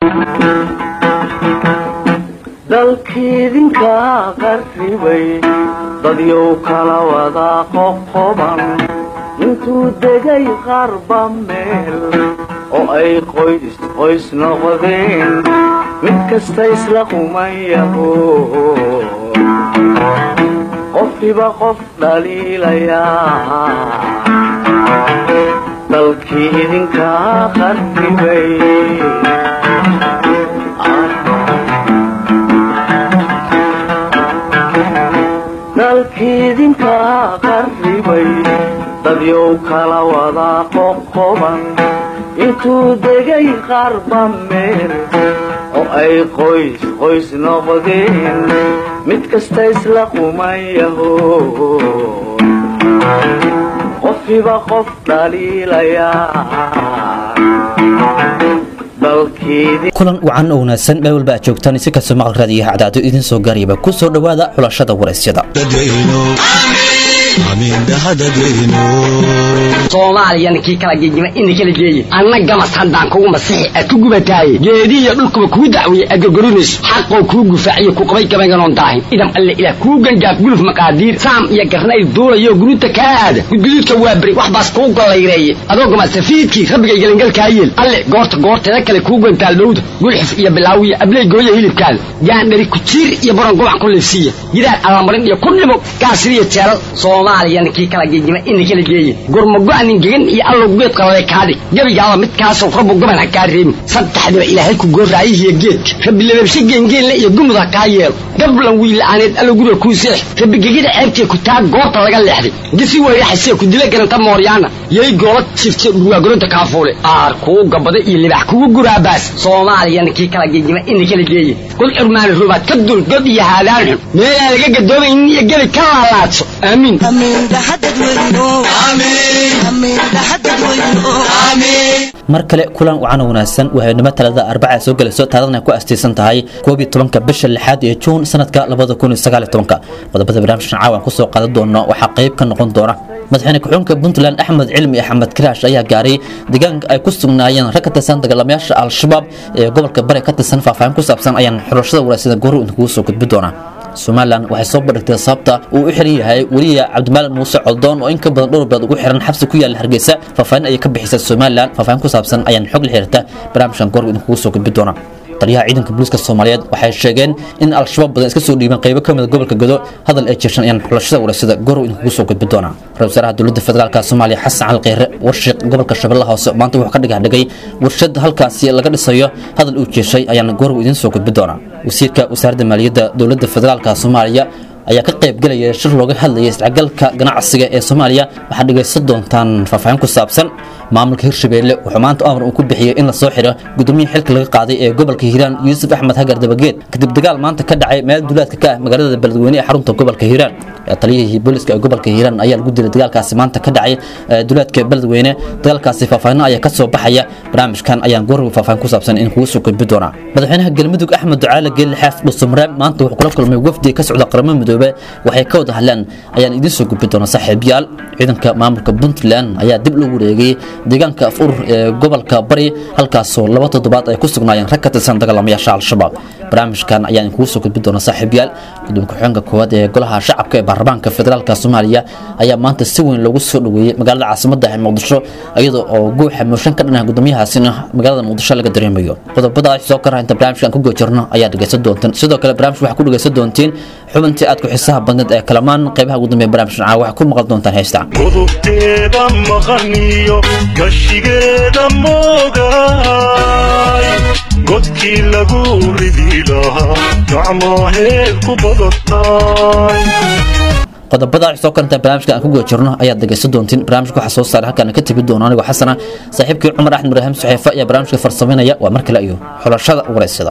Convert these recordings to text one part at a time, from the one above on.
dalkiidinka qarribay dadyow kala wada qoqoban intuu degay qarba meel oo ay qoys qoys noqdeen mid kasta isla qumayaho qofkiba qof dhaliilayaa dalkii idinka qarribay dalkiidinka qarribay dadyow kala wada qoqoban intuu degay qarba meel oo ay qoys qoys noqdeen mid kasta isla qumayaho qofkiba qof dhaliilayaa kulan wacan oo wanaagsan meel walba aad joogtaan si kastoo maqal raadiyaha cadaado idiin soo gaarayaba ku soo dhowaada xulashada waraysyada soomaaliyana kii kala gegima ina kala geeye anna gamas haddaan kugu masixi aad ku gubataaye geedihiyo dhulkuba kuu dacweeye aad gorgorinayso xaqoo kuu gufaaciyo ku qabay gabaynganoon daahin idam alle ilaah kuu gangaaf guluf maqaadiir saam iyo garnayl duulayo guruuta kaa aada gudguduudka waa beri wax baas kuu gollayreeye adoo gamasafiidkii rabbigay gelangalkaa yeel alle goorta goorteeda kale kuu gantaal dhowda gulxif iyo bilaawiyo abley gooya hilibkaada gaandhari kujiir iyo baron gobac ku liifsiiya gidaar allamarin iyo ku dhimo gaasiriyo jeelal soomaaliyana kii kala gegima ina kala geeye gurmago-anin gegan iyo allow geedka lale kaadhig gebigaaba midkaasoo rabbu goban ha kaa reebin saddexdiba ilaahay ku gooraayihiyo geedka rabbi lababshe geengeenle iyo gumud ha kaa yeelo gablan wiila'aaneed allow guriga kuu seex rabbi gegida ceebtiya ku taa goobta laga leexday gisi weyraxasee ku dila garanta mooryaana yay goola jifte dhurwaagoronta kaafuule aar kuu gabada iyo libax kugu guraabaas soomaaliyana kii kala gegima ina kala geeye god curmaani rubaad ka dul god iyo haadaan xun meelaan laga gadoomaynin iyo gebi ka laalaadso aamiin mar kale kulan wacan oo wanaagsan wahaynimo talada arbaca soo gelayso taarikhna ku astaysan tahay koob iyo tobanka bisha lixaad ee juun sanadka labada kun iyo sagaal iyo tobanka qodobada barnaamijkan caawan kusoo qaadan doono waxaa qayb ka noqon doona madaxweyne ku-xigeenka puntland axmed cilmi axmed kiraash ayaa gaaray deegaanka ay ku sugnaayeen rag ka tirsan dagaalamayaasha al-shabaab ee gobolka bari ka tirsan faahfaahin ku saabsan ayaan xulashada wanaagsan goru inkugu soo gudbi doonaa somalilan waxay soo bandhigtay sababta uu u xiran yahay weliya cabdimaalig muuse coldoon oo in ka badan dhowr bilood ugu xiran xabsi ku yaala hargeysa faahfaahin ayay ka bixisay somalilan faahfaahin ku saabsan ayaan xog la xiriirta barnaamijkan goor idinkugu soo gudbi doona taliyaha ciidanka booliiska soomaaliyeed waxay sheegeen in al-shabaab badan iska soo dhiibeen qaybo ka mida gobolka godo hadal ay jeeshan ayaan xulashada waraysada gorow idinkugu soo gudbi doonaa ra-isul wasaaraha dowladda federaalka soomaaliya xasan cali kheyre warshiiq gobolka shabeellaha hoose maanta wuxuu ka dhigax dhigay warshad halkaasi laga dhisayo hadal uu jeeshay ayaan gorow idiin soo gudbi doonaa wasiirka wasaaradda maaliyadda dowladda federaalka soomaaliya ayaa ka qayb gelaya shir looga hadlayay isdhexgalka ganacsiga ee soomaaliya waxaad dhegaysan doontaan faahfaahin ku saabsan maamulka hirshabeelle wuxuu maanta amar uu ku bixiyey in la soo xiro gudoomiyaha xilka laga qaaday ee gobolka hiiraan yuusuf axmed hagar dabageed kadib dagaal maanta ka dhacay meel duulaadka ka ah magaalada beledweyne ee xarunta gobolka hiiraan taliyihii booliska ee gobolka hiiraan ayaa lagu dilay dagaalkaasi maanta ka dhacay duulaadka beledweyne dagaalkaasi faahfaahino ayaa ka soo baxaya barnaamijkan ayaan goorwi faahfaahin ku saabsan in kugu soo gudbi doonaa madaxweynaha galmudug axmed ducaale geelle xaaf dhusumreeb maanta wuxuu kula kulmay wafdi ka socda qaramada midoobe waxay ka wada hadleen ayaan idiin soo gudbi doonaa saaxiibayaal ciidanka maamulka puntland ayaa dib loogu wareegay deegaanka af urur ee gobolka bari halkaasoo laba toddobaad ay ku sugnaayeen rag ka tirsan dagaalamayaasha al-shabaab barnaamijkan ayaan idinkugu soo gudbi doonaa saaxiibayaal gudoomiye ku-xigeenka koowaad ee golaha shacabka ee baarlamaanka federaalka soomaaliya ayaa maanta si weyn loogu soo dhoweeyey magaalada caasimadda ee muqdisho iyadoo oo guuxa mooshan ka dhanah gudoomiyahaasina magaalada muqdisho laga dareemayo qodobada soo kara inta barnaamijkan ku goojirno ayaa dhegaysan doontaan sidoo kale barnaamij waxaa ku dhegaysan doontiin xubintii aad ku xisaha badneed ee kalamaan qaybaha ugu dambeeya barnaamijkan caawa waxaa ku maqal doontaan heesta godobteeda maqaniyo gashigeeda moogaay godkii lagu ridi lahaa gacmaheed ku badatay qodobada soo karanta barnaamijka aan ku guda jirno ayaad dhegaysan doontiin barnaamijka waxaa soo saaray halkaan ka tegi doono anigoo xasana saaxiibkii cumar axmed ibraahim suxeefe ayaa barnaamijka farsamaynaya waa mar kale iyo xulashada waraysyada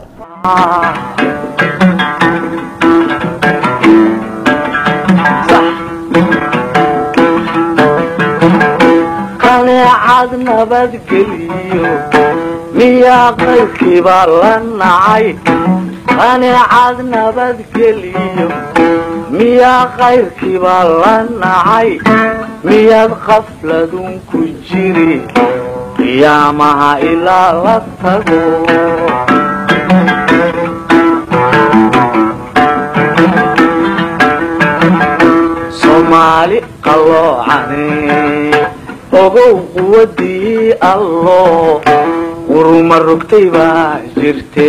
qaneecad nabadgeliyo miyaa qaybkiibaa la nacay qaneecad nabadgeliyo miyaa qayrkiibaa la nacay miyaad qafladun ku jiri qiyaamaha ilaa la tago qalloocane ogow quwadii allo quruma rogtay baa jirte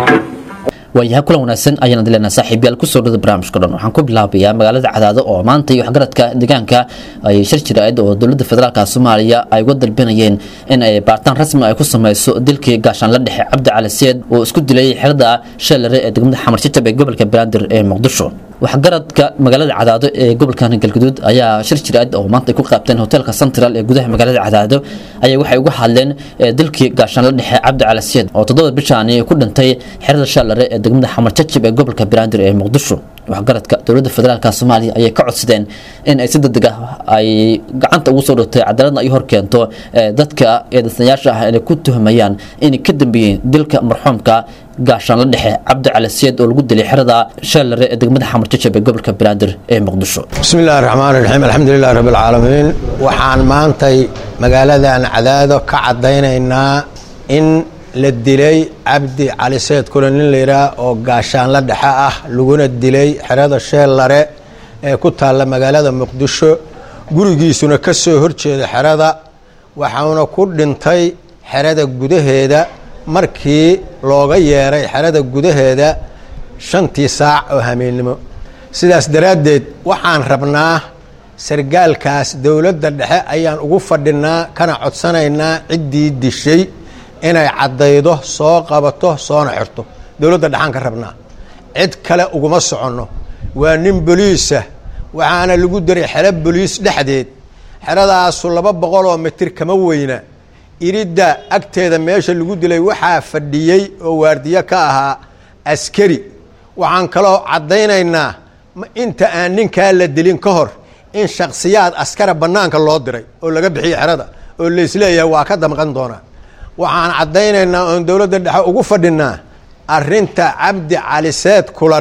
waayaha kulan wanaagsan ayaan dileynaa saaxiibyaal kusoo dhada barnaamijka dhan waxaan ku bilaabayaa magaalada cadaado oo maanta iyo waxgaradka deegaanka ay shir jiraa'id oo dowladda federaalka soomaaliya ay uga dalbanayeen in ay baaritaan rasmi ay ku sameyso dilkii gaashaanla dhexe cabdi cali seed oo isku dilay xerada sheelare ee degmada xamar jajab ee gobolka banaadir ee muqdisho waxgaradka magaalada cadaado ee gobolkan galguduud ayaa shir jiraa'id oo maanta ay ku qaabteen hoteelka central ee gudaha magaalada cadaado ayaa waxay uga hadleen dilkii gaashaanla dhexe cabdi cali seed oo toddoba bishaani ku dhintay xerada sheelare ee degmada xamar jajab ee gobolka banaadir ee muqdisho waxgaradka dowladda federaalka soomaaliya ayay ka codsadeen in ay si degdeg ah ay gacanta ugu soo dhigtay cadaaladna ay hor keento dadka eedaysanayaasha ah inay ku tuhmayaan inay ka dambeeyeen dilka marxuumka gaashaanla dhexe cabdi cali seed oo lagu dilay xerada sheelare ee degmada xamar jajab ee gobolka banaadir ee muqdisho bismi illaahi raxmaan raxiim alxamdulilahi rabbi alcaalamiin waxaan maantay magaaladan cadaado ka caddaynaynaa in la dilay cabdi cali seed kule nin layidhaah oo gaashaanla dhexe ah laguna dilay xerada sheellare ee ku taalla magaalada muqdisho gurigiisuna ka soo horjeeda xerada waxauna ku dhintay xerada gudaheeda markii looga yeeray xerada gudaheeda shantii saac oo hameennimo sidaas daraaddeed waxaan rabnaa sargaalkaas dowladda dhexe ayaan ugu fadhinaa kana codsanaynaa ciddii dishay inay caddaydo soo qabato soona xirto dowladda dhexaan ka rabnaa cid kale uguma soconno waa nin boliisa waxaana lagu daray xero boliis dhexdeed xeradaasu laba boqol oo mitir kama weyna iridda agteeda meesha lagu dilay waxaa fadhiyey oo waardiyo ka ahaa askari waxaan kaloo caddaynaynaa inta aan ninkaa la dilin ka hor in shaksiyaad askara bannaanka loo diray oo laga bixiyo xerada oo laysleeyahay waa ka damqan doonaa waxaan caddaynaynaa oon dowladda dhexe ugu fadhinaa arrinta cabdi cali seed kulan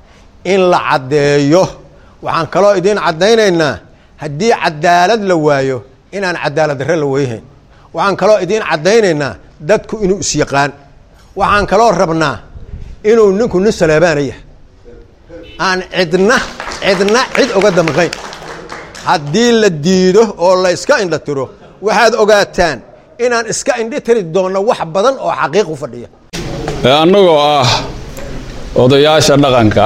in la caddeeyo waxaan kaloo idiin caddaynaynaa haddii cadaalad la waayo inaan cadaalad darre la weyhayn waxaan kaloo idiin caddaynaynaa dadku inuu isyaqaan waxaan kaloo rabnaa inuu ninku nin saleebaana yahay aan cidna cidna cid uga damqayn haddii la diido oo la iska indha tiro waxaad ogaataan inaan iska indhi tiri doonno wax badan oo xaqiiq u fadhiya annagoo ah odayaasha dhaqanka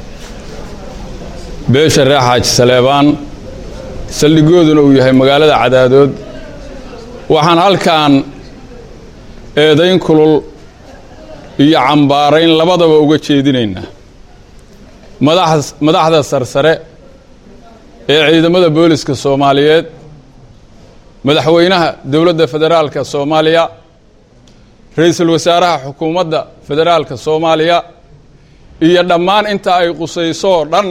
beesha reer xaaji saleebaan saldhigooduna uu yahay magaalada cadaadood waxaan halkan eedayn kulul iyo cambaarayn labadaba uga jeedinaynaa madaxda sarsare ee ciidamada booliska soomaaliyeed madaxweynaha dowladda federaalka soomaaliya ra-iisul wasaaraha xukuumadda federaalka soomaaliya iyo dhammaan inta ay qusayso oo dhan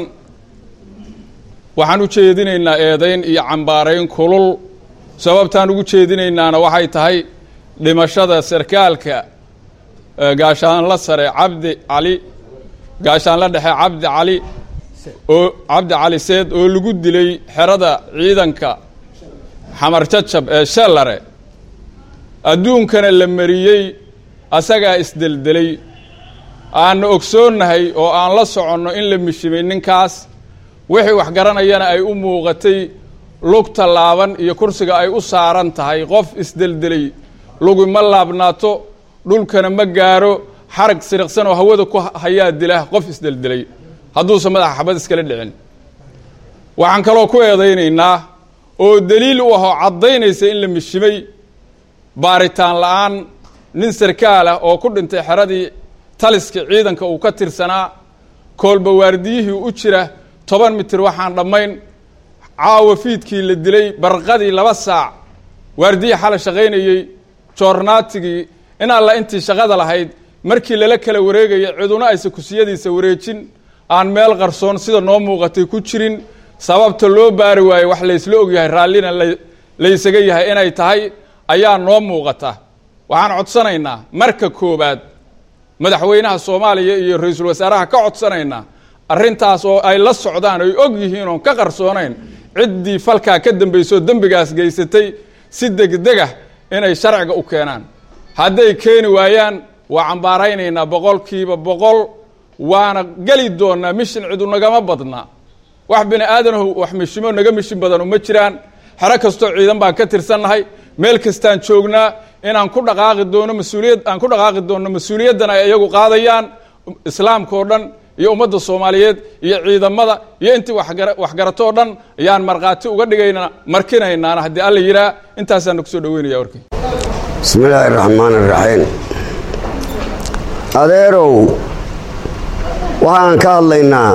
waxaan u jeedinaynaa eedayn iyo cambaarayn kulul sababtaan ugu jeedinaynaana waxay tahay dhimashada sarkaalka gaashaanla sare cabdi cali gaashaanla dhexe cabdi cali oo cabdi cali seed oo lagu dilay xerada ciidanka xamar jajab ee shallare adduunkana la mariyey asagaa isdeldelay aanna ogsoonnahay oo aan la soconno in la mishimay ninkaas wixii wax garanayana ay u muuqatay lugta laaban iyo kursiga ay u saaran tahay qof isdeldelay lugi ma laabnaato dhulkana ma gaaro xarag siriqsan oo hawada ku hayaa dila qof isdeldelay hadduusan madaxa xabad iskala dhicin waxaan kaloo ku eedaynaynaa oo daliil u ahoo caddaynaysa in la mishimay baaritaan la-aan nin sarkaal ah oo ku dhintay xeradii taliska ciidanka uu ka tirsanaa koolba waardiyihii u jira toban mitir waxaan dhammayn caawa fiidkii la dilay barqadii laba saac waardiyii xala shaqaynayey joornaatigii in alla intii shaqada lahayd markii lala kala wareegaya ciduna aysa kusiyadiisa wareejin aan meel qarsoon sida noo muuqatay ku jirin sababta loo baari waayo wax laysla ogyahay raallina laysaga yahay inay tahay ayaa noo muuqata waxaan codsanaynaa marka koobaad madaxweynaha soomaaliya iyo ra-iisul wasaaraha ka codsanaynaa arrintaas oo ay la socdaan ay og yihiin oon ka qarsoonayn ciddii falkaa ka dambaysoo dembigaas geysatay si degdegah inay sharciga u keenaan hadday keeni waayaan waa cambaaraynaynaa boqolkiiba boqol waana geli doonaa mishin cidu nagama badna wax bini aadanahu wax mishimo naga mishin badan uma jiraan xero kastoo ciidan baan ka tirsannahay meel kastaan joognaa inaan ku dhaqaaqi doono mas-uuliyad aan ku dhaqaaqi doono mas-uuliyaddan ay iyagu qaadayaan islaamka oo dhan iyo ummadda soomaaliyeed iyo ciidamada iyo intii waxgara waxgarato oo dhan ayaan markhaati uga dhigayna markinaynaana haddii alla yidhaah intaasaan kusoo dhaweynaya warkii bismi illaahi raxmaan iraxiim adeerow waxaan ka hadlaynaa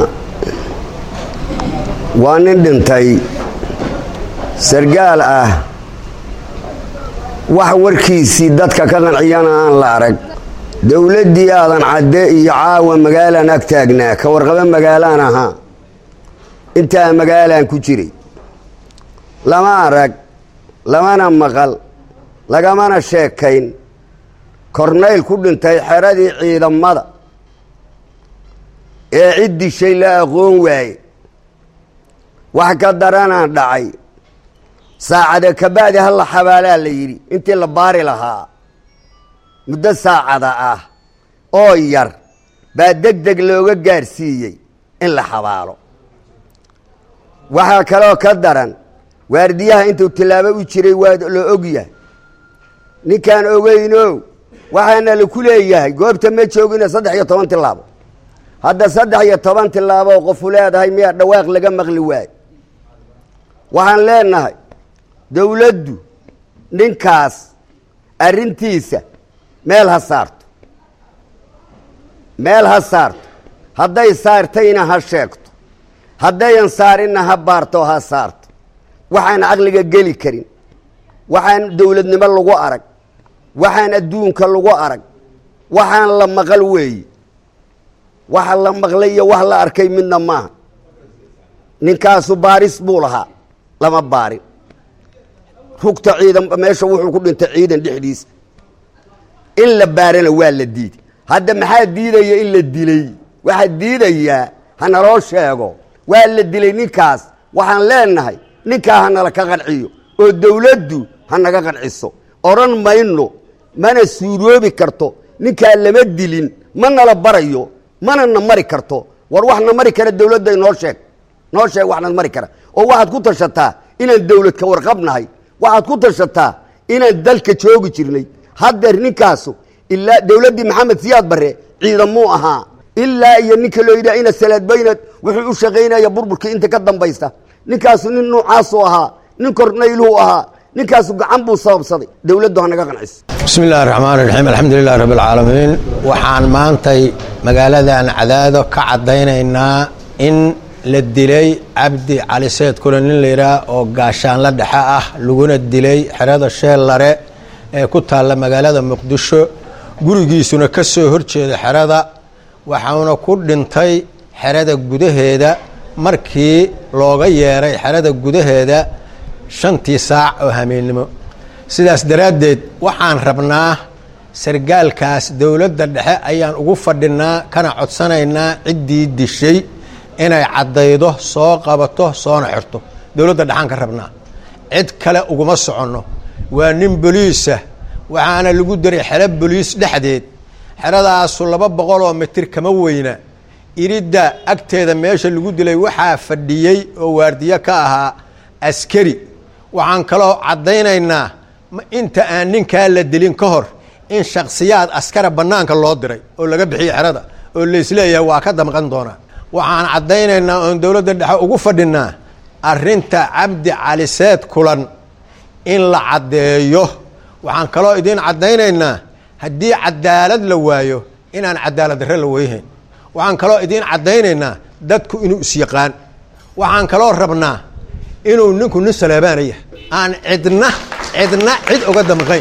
waa nin dhintay sargaal ah wax warkiisii dadka ka qanciyana aan la arag dowladdii aadan cadde iyo caawa magaalaan ag taagnaa ka warqabo magaalaan ahaa intaa magaalaan ku jiray lama arag lamana maqal lagamana sheekayn kornayl ku dhintay xeradii ciidamada ee cid dishay la aqoon waaye wax ka daranaa dhacay saacada kabacdi halla xabaalaa la yidhi intii la baari lahaa muddo saacada ah oo yar baa deg deg looga gaarsiiyey in la xabaalo waxaa kaloo ka daran waardiyaha intuu tillaabo u jiray waa la og yahay ninkaan ogeyno waxaana laku leeyahay goobta ma joogina saddex iyo toban tilaabo hadda saddex iyo toban tilaabo qofu leedahay miyaa dhawaaq laga maqli waayo waxaan leenahay dowladdu ninkaas arrintiisa meel ha saarto meel ha saarto hadday saartayna ha sheegto haddayan saarinna ha baarto ha saarto waxaan caqliga geli karin waxaan dowladnimo lagu arag waxaan adduunka lagu arag waxaan la maqal weeye waxa la maqlay iyo wax la arkay midna maaha ninkaasu baaris buu lahaa lama baarin rugta ciidan meesha wuxuu ku dhintay ciidan dhexdiisa in la baarana waa la diiday hadda maxaa diidaya in la dilay waxaa diidayaa ha naloo sheego waa la dilay ninkaas waxaan leenahay ninkaa ha nala ka qanciyo oo dowladdu ha naga qanciso odhan mayno mana suuroobi karto ninkaa lama dilin ma nala barayo mana na mari karto war wax na mari kara dowladday noo sheeg noo sheeg wax na mari kara oo waxaad ku tashataa inaan dowlad ka warqabnahay waxaad ku tashataa inaan dalka joogi jirnay haddeer ninkaasu ilaa dowladdii maxamed siyaad barre ciidamuu ahaa ilaa iyo ninka loo yidhaha ina salaadbaynad wuxuu u shaqaynaya burburkii inta ka dambaysta ninkaasu nin nuucaasuu ahaa nin kornayluhu ahaa ninkaasu gacan buu sababsaday dowladdu ha naga qanciso bismi illaahi raxmaan raxiim alxamdulilahi rabbi alcaalamiin waxaan maantay magaaladan cadaado ka caddaynaynaa in la dilay cabdi cali seed kule nin layidhaah oo gaashaanla dhexe ah laguna dilay xerada sheellare ee ku taalla magaalada muqdisho gurigiisuna ka soo horjeeda xerada waxauna ku dhintay xerada gudaheeda markii looga yeeray xerada gudaheeda shantii saac oo hameennimo sidaas daraaddeed waxaan rabnaa sargaalkaas dowladda dhexe ayaan ugu fadhinaa kana codsanaynaa ciddii dishay inay caddaydo soo qabato soona xirto dowladda dhexaan ka rabnaa cid kale uguma soconno waa nin boliisa waxaana lagu diray xero boliis dhexdeed xeradaasu laba boqol oo mitir kama weyna iridda agteeda meesha lagu dilay waxaa fadhiyey oo waardiyo ka ahaa askari waxaan kaloo caddaynaynaa inta aan ninkaa la dilin ka hor in shaksiyaad askara bannaanka loo diray oo laga bixiyo xerada oo laisleeyahay waa ka damqan doonaa waxaan caddaynaynaa oon dowladda dhexe ugu fadhinaa arrinta cabdi cali seed kulan in la caddeeyo waxaan kaloo idiin caddaynaynaa haddii cadaalad la waayo inaan cadaalad darre la weyhayn waxaan kaloo idiin caddaynaynaa dadku inuu isyaqaan waxaan kaloo rabnaa inuu ninku nin saleebaana yahay aan cidna cidna cid oga damqayn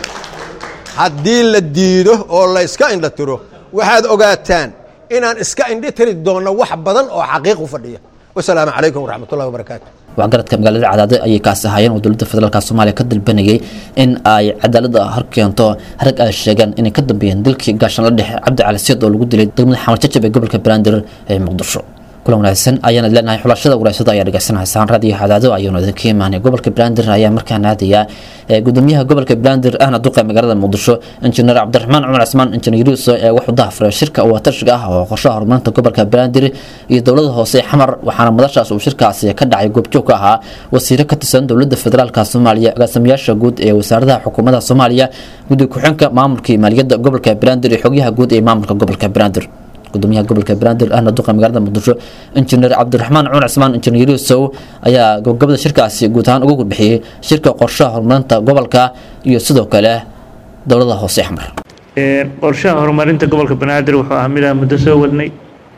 haddii la diido oo la iska indha tiro waxaad ogaataan inaan iska indhi tiri doonno wax badan oo xaqiiq u fadhiya wasalaamu calaykum waraxmatullahi wabarakaatu waxgaradka magaalada cadaado ayay kaasi ahaayeen oo dowladda federaalk soomaaliya ka dalbanayay in ay cadaalada hor keento rag ay sheegaan inay ka dambeeyeen dilkii gaashaan la dhexe cabdi cali seed oo lagu dilay degmada xamar jajab ee gobolka banaadir ee muqdisho kulan wanaagsan ayaan leenahay xulashada waraasada ayaa dhegeysanaysaan raadiyo hadaado ayuuna idinka imaanay gobolka banaadir ayaa markaan aadaya gudoomiyaha gobolka banaadir ahna duqa magaalada muqdisho injineer cabdiraxmaan cumar cismaan injineer yuusuf ee wuxuu dahafuray shirka watashiga ah oo qorshaha horumarinta gobolka banaadir iyo dowlada hoose xamar waxaana madashaas uu shirkaasi ka dhacay goobjoog ka ahaa wasiiro ka tirsan dowlada federaalk soomaaliya agaasimayaasha guud ee wasaaradaha xukuumadda soomaaliya guddiga ku-xigeenka maamulka iyo maaliyadda gobolka banaadir iyo xogyaha guud ee maamulka gobolka banaadir gudoomiyaha gobolka banaadir ahna duqa magaalada muqdisho injineer cabdiraxmaan cumar cismaan injineer yuusow ayaa gabagabada shirkaasi guud ahaan uga gudbixiyey shirka qorshaha horumarinta gobolka iyo sidoo kale dowlada hoose xamar qorshaha horumarinta gobolka banaadir wuxuu ahaa midaan muddo soo wadnay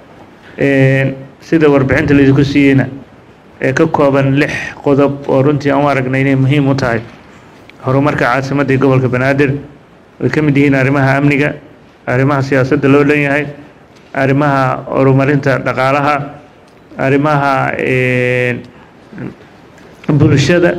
sida warbixinta laydinku siiyeyna ee ka kooban lix qodob oo runtii aan u aragnay inay muhiim u tahay horumarka caasimadda ee gobolka banaadir ay ka mid yihiin arrimaha amniga arrimaha siyaasadda loo dhan yahay arrimaha horumarinta dhaqaalaha arrimaha bulshada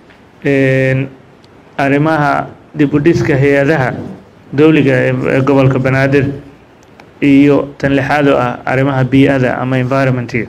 arrimaha dib u dhiska hay-adaha dowliga ee gobolka banaadir iyo tan lixaad oo ah arrimaha bii'ada ama environmentiga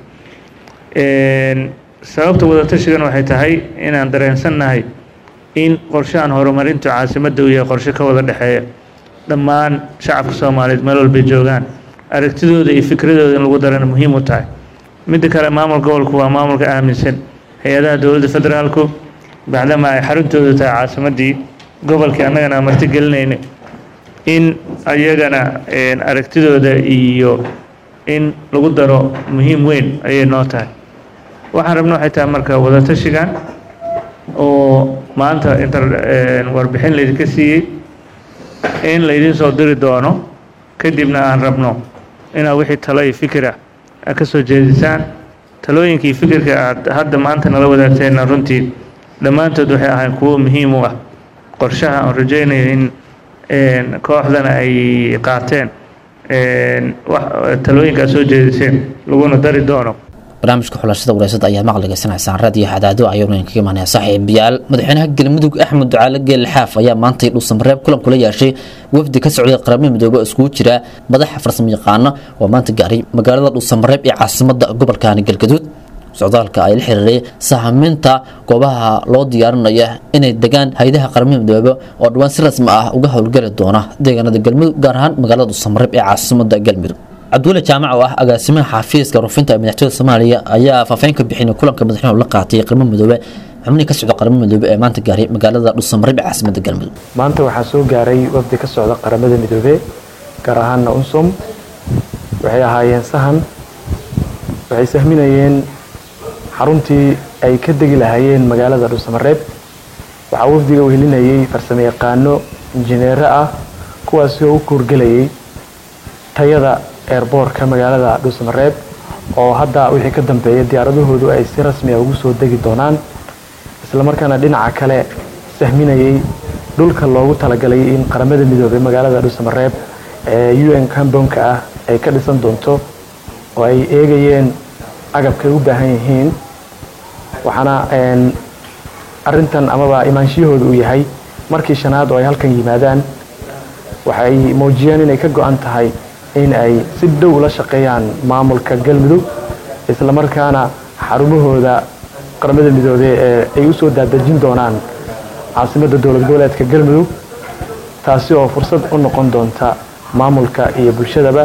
sababta wadatashigan waxay tahay inaan dareensannahay in qorshahan horumarinta caasimadda uu yahay qorshe ka wada dhexeeya dhammaan shacabka soomaaliyeed meel walbay joogaan aragtidooda iyo fikradooda in lagu darana muhiim u tahay midda kale maamul gobolku waa maamulka aaminsan hay-adaha dowladda federaalku bacdama ay xaruntooda tahay caasimaddii gobolkii annagana aan marti gelinayna in ayagana aragtidooda iyo in lagu daro muhiim weyn ayay noo tahay waxaan rabna waxay tahay marka wadatashigan oo maanta inta warbixin laydinka siiyey in laydin soo diri doono kadibna aan rabno inaad wixii talo iyo fikira aad ka soo jeedisaan talooyinkii fikirka aad hadda maanta nala wadaagteenna runtii dhammaantood waxay ahayn kuwo muhiim u ah qorshaha aan rajaynayo in kooxdana ay qaateen talooyinka aad soo jeediseen laguna dari doono barnaamijka xulashada waraasada ayaa maqligeysanaysaan raadiyo hadaado ayuuna idinkaga imaanaya saaxiibayaal madaxweynaha galmudug axmed ducaale geel xaaf ayaa maantay dhuusamareeb kulan kula yeeshay wafdi ka socday qaramada midoobe oo iskugu jira madaxa farsamo yaqaano oo maanta gaaray magaalada dhuusamareeb ee caasimada gobolkani galgaduud socdaalka ay la xiriiray sahaminta goobaha loo diyaarinaya inay degaan hay-adaha qaramada midoobe oo dhawaan si rasmi ah uga howlgeli doona deegaanada galmudug gaar ahaan magaalada dhuusamareeb ee caasimada galmudug cabdulle jaamac oo ah agaasimaha xafiiska rufinta ee madaxtooyada soomaaliya ayaa faahfaahin ka bixinay kulanka madaxweynuhu la qaatay qaramo midoobe xubnihii ka socda qaramo midoobe ee maanta gaaray magaalada dhuusamareeb ee caasimada galmudug maanta waxaa soo gaaray wafdi ka socda qaramada midoobe gaar ahaana unsum waxay ahaayeen sahan waxay sahminayeen xaruntii ay ka degi lahaayeen magaalada dhuusamareeb waxaa wafdiga wehelinayay farsamo yaqaano injineero ah kuwaasi oo u kuurgelayay tayada eerboorka magaalada dhuusamareeb oo hadda wixii ka dambeeya diyaaradahoodu ay si rasmi ah ugu soo degi doonaan islamarkaana dhinaca kale sahminayay dhulka loogu talagalay in qaramada midoobey magaalada dhuusamareeb ee u n cambonka ah ay ka dhisan doonto oo ay eegayeen agabkay u baahan yihiin waxaana arintan amaba imaanshiyahooda uu yahay markii shanaad oo ay halkan yimaadaan waxay muujiyeen inay ka go-an tahay in ay si dhow la shaqeeyaan maamulka galmudug islamarkaana xarumahooda qaramada midoobey ee ay u soo daadejin doonaan caasimadda dowlad goboleedka galmudug taasi oo fursad u noqon doonta maamulka iyo bulshadaba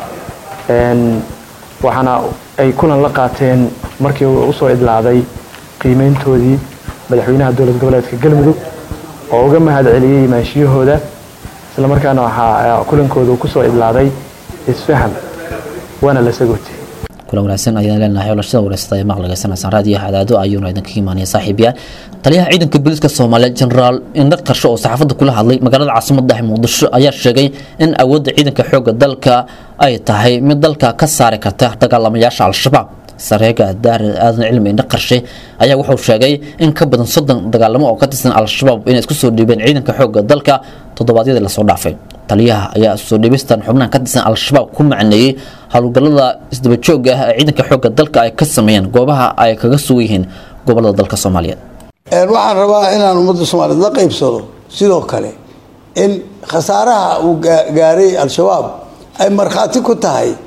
waxaana ay kulan la qaateen markii uu usoo idlaaday qiimeyntoodii madaxweynaha dowlad goboleedka galmudug oo uga mahad celiyey imaanshiyahooda islamarkaana waxaa kulankooda uu kusoo idlaaday isfaham waana la sagootay kulan wanaagsan ayaan leenahay xulashada waraysada ee maqligeysanaysaan raadiyo hadaado ayuuna idinkaga imaanaya saaxiibayaal taliyaha ciidanka booliiska soomaaliyeed jenaraal indhar qarsho oo saxaafadda kula hadlay magaalada caasimada muqdisho ayaa sheegay in awoodda ciidanka xoogga dalka ay tahay mid dalka ka saari karta dagaalamayaasha al-shabaab sareega daare aadan cilmi indha qarshe ayaa wuxuu sheegay in ka badan soddon dagaalamo oo ka tirsan al-shabaab inay isku soo dhiibeen ciidanka xoogga dalka toddobaadyadii lasoo dhaafay taliyaha ayaa soo dhiibistan xubnahan ka tirsan al-shabaab ku macneeyey howlgallada isdaba joogga ah ee ciidanka xoogga dalka ay ka sameeyeen goobaha ay kaga sugan yihiin gobolada dalka soomaaliyeed waxaan rabaa inaan ummadda soomaaliyeed la qaybsado sidoo kale in khasaaraha uu gaaray al-shabaab ay markhaati ku tahay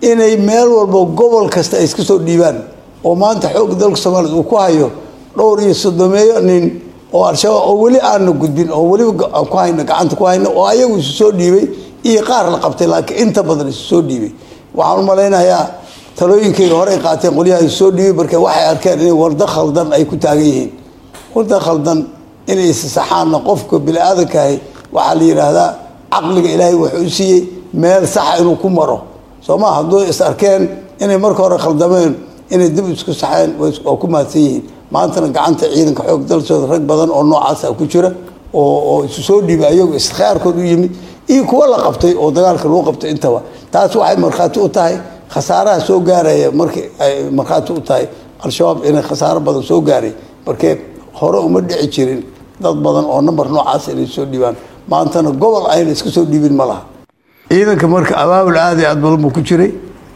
inay meel walba gobol kasta ay iska soo dhiibaan oo maanta xoogga dalka soomaaliya uu ku hayo dhowr iyo soddomeeyo nin oo al-shabaab oo weli aana gudbin oo weliba aan ku hayno gacanta ku hayno oo ayagu isu soo dhiibay iyo qaar la qabtay laakiin inta badan isu soo dhiibay waxaan u malaynayaa talooyinkayga hore ay qaateen qolyaha isu soo dhiibay marka waxay arkeen inay wardo khaldan ay ku taagan yihiin wardo khaldan inay isasaxaanna qofka bini-aadankahi waxaa la yidhaahdaa caqliga ilaahay wuxuu u siiyey meel saxa inuu ku maro soo ma hadduu is arkeen inay marka hore khaldameen inay dib isku saxeen waa ku mahadsan yihiin maantana gacanta ciidanka xoog dalsooda rag badan oo noocaasa ku jira oo oo isu soo dhiibay ayagu iskhiyaarkood u yimid iyo kuwa la qabtay oo dagaalka lagu qabtay intaba taas waxay markhaati u tahay khasaaraha soo gaaraya markii ay markhaati u tahay al-shabaab inay khasaaro badan soo gaaray markee hore uma dhici jirin dad badan oo namber noocaas inay soo dhiibaan maantana gobol ayna iska soo dhiibin ma laha ciidanka marka abaabul aada iyo aad badan buu ku jiray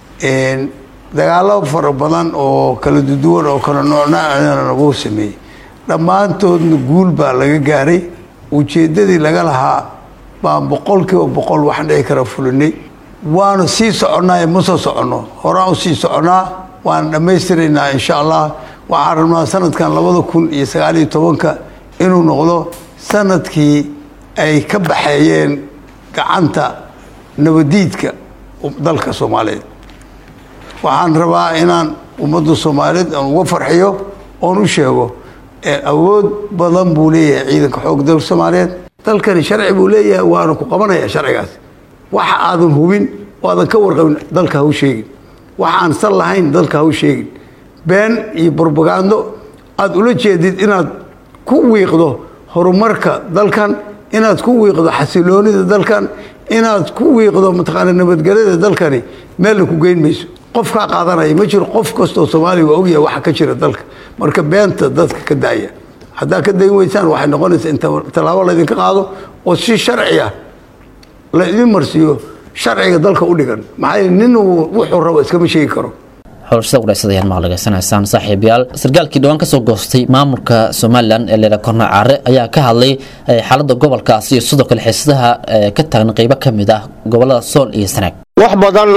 dagaalo fara badan oo kala duduwan oo kala noocnaana wuu sameeyey dhammaantoodna guul baa laga gaaray ujeeddadii laga lahaa baan boqol kiiba boqol wax dhici kara fulinay waanu sii soconnaa ma soo soconno horaan u sii soconnaa waan dhammaystiraynaa insha allah waxaan rabnaa sanadkan labada kun iyo sagaaliyo tobanka inuu noqdo sanadkii ay ka baxeeyeen gacanta nabadiidka dalka soomaaliyeed waxaan rabaa inaan ummadda soomaaliyeed aan uga farxiyo oon u sheego awood badan buu leeyahay ciidanka xoog dalka soomaaliyeed dalkani sharci buu leeyahay waana ku qabanaya sharcigaas waxa aadan hubin oo aadan ka warqabin dalka ha u sheegin waxa aan sal lahayn dalka ha u sheegin been iyo brobagando aada ula jeedid inaad ku wiiqdo horumarka dalkan inaad ku wiiqdo xasiloonida dalkan inaad ku wiiqdo mataqaana nabadgelyada dalkani meelna ku geyn mayso qof kaa qaadanaya ma jiro qof kastoo soomaaliya waa ogyahay waxa ka jira dalka marka beenta dadka ka daaya haddaad ka dayn weysaan waxay noqonaysaa in tallaabo laydinka qaado oo si sharci ah la idin marsiiyo sharciga dalka u dhigan maxaa yeele nin wuxuu rabo iskama sheegi karo xulashada waraysadayaal maqlageysanaysaan saaxiibayaal sarkaalkii dhawaan kasoo goostay maamulka somalilan ee leela korna caare ayaa ka hadlay xaaladda gobolkaasi iyo sidoo kale xiisadaha ka taagan qeybo ka mid ah gobolada sool iyo sanaag wax badan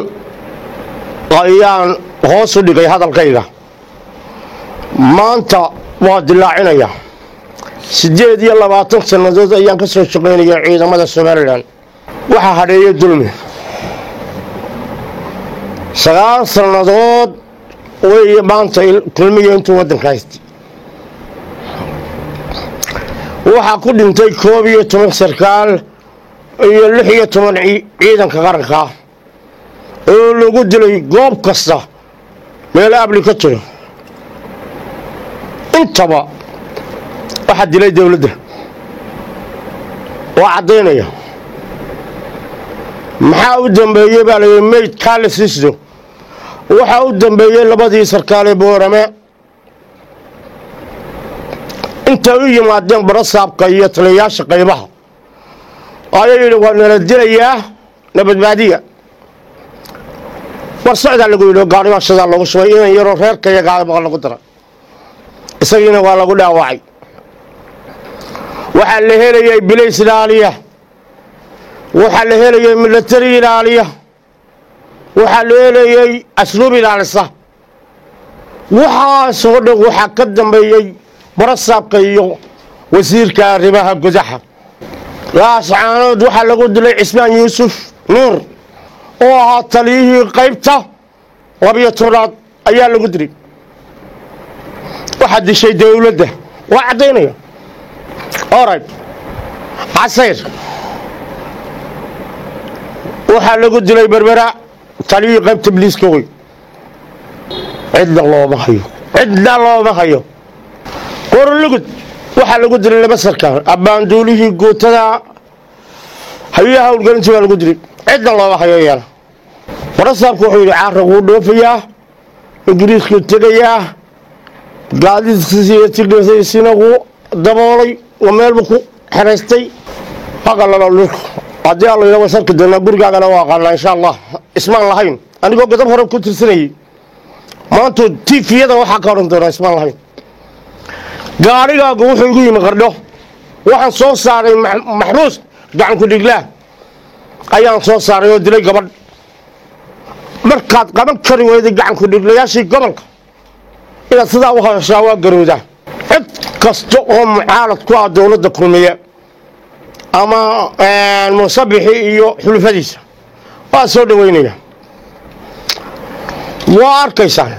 ayaan hoos u dhigay hadalkayga maanta waa dilaacinaya siddeed iyo labaatan sannadood ayaan ka soo shaqaynaya ciidamada somalilan waxaa hadheeya dulmi sagaal sannadood weeye maanta kulmiya intuu waddanka haystay waxaa ku dhintay koob iyo toban sarkaal iyo lix iyo toban ciidanka qaranka oo lagu dilay goob kasta meel abli ka jiro intaba waxaa dilay dowladda waa caddaynaya maxaa u dambeeyey baa layidhi mayd kaale siisdo waxaa u dambeeyey labadii sarkaale boorame intay u yimaadeen barasaabka iyo taliyayaasha qaybaha ayaa yidhi waa nala dilayaa nabadbaadiya war socdaa lagu yidhi gaadhimashadaa loogu shubay inan yaroo reerka iyo gaadaba lagu daray isagiina waa lagu dhaawacay waxaa la helayay bilays ilaaliya waxaa la helayay milatari ilaaliya waxaa la helayay asluub ilaalisa waxaasoo dhan waxaa ka dambeeyey barasaabka iyo wasiirka arrimaha gudaha laascaanood waxaa lagu dilay cismaan yuusuf nuur oo ahaa taliyihii qaybta labiyo tobnaad ayaa lagu dilay waxaa dishay dowladda waa caddaynaya orayt casayr waxaa lagu dilay berbera taliyihii qaybta bliiska wey cidna looma hayo cidna looma hayo qorolugud waxaa lagu dilay laba sarkaal abbaanduulihii guutada hayaha howlgelintii baa lagu dilay cidna looma hayo iyana barasaabku wuxuu yidhi caara wuu dhoofayaa ingiriisku tegayaa gaadiidkiisiiyo tigdhasiina wuu daboolay oo meelbu ku xeraystay haqalalo dhulka haddii alla yidha waan sarki doonaa gurigaagana waa aqaanaa insha allah ismaan lahayn anigoo gadab hore ku tirsanayay maantu tifiyada waxaa ka odhan doonaa ismaan lahayn gaadhigaagu wuxuu igu yimi qardho waxaan soo saaray maxbuus gacanku dhiglaa ayaan soo saaray oo dilay gabadh markaad qaban kari weyday gacanku dhiglayaashii gobolka inaad sidaa u hadashaa waa garowdaa cid kasta oo mucaalad ku ah dowladda kulmiye ama muusabixi iyo xulufadiisa waa soo dhaweynaya waa arkaysaan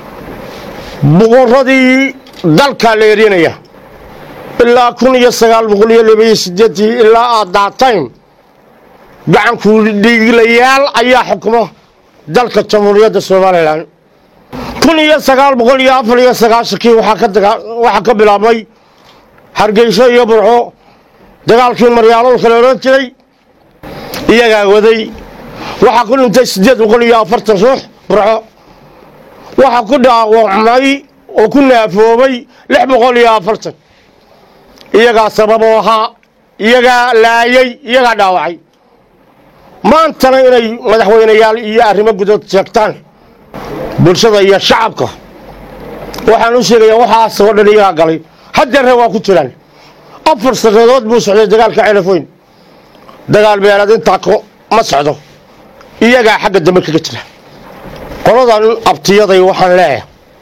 boqoradii dalkaa la erinaya ilaa kun iyo sagaal boqol iyo labaiyo sideetii ilaa aad daatayn gacanku dhiiglayaal ayaa xukmo dalka jamhuuriyadda somalilan kun iyo sagaal boqol iyo afar iyo sagaashankii waxaa ka bilaabmay hargeyso iyo burco dagaalkii maryaaloolka la odhan jiray iyagaa waday waxaa ku dhintay siddeed boqol iyo afartan ruux burco waxaa ku dhaawacmay oo ku naafoobay lix boqol iyo afartan iyagaa sababoo ahaa iyagaa laayay iyagaa dhaawacay maantana inay madaxweyneyaal iyo arrimo gudood sheegtaan bulshada iyo shacabka waxaan u sheegayaa waxaas oo dhan iyagaa galay haddeerre waa ku jiraan afar sannadood buu socday dagaalka ceelafoyn dagaal beeleed intaa ma socdo iyagaa xagga dambe kaga jira qoladan abtiyaday waxaan leeyahay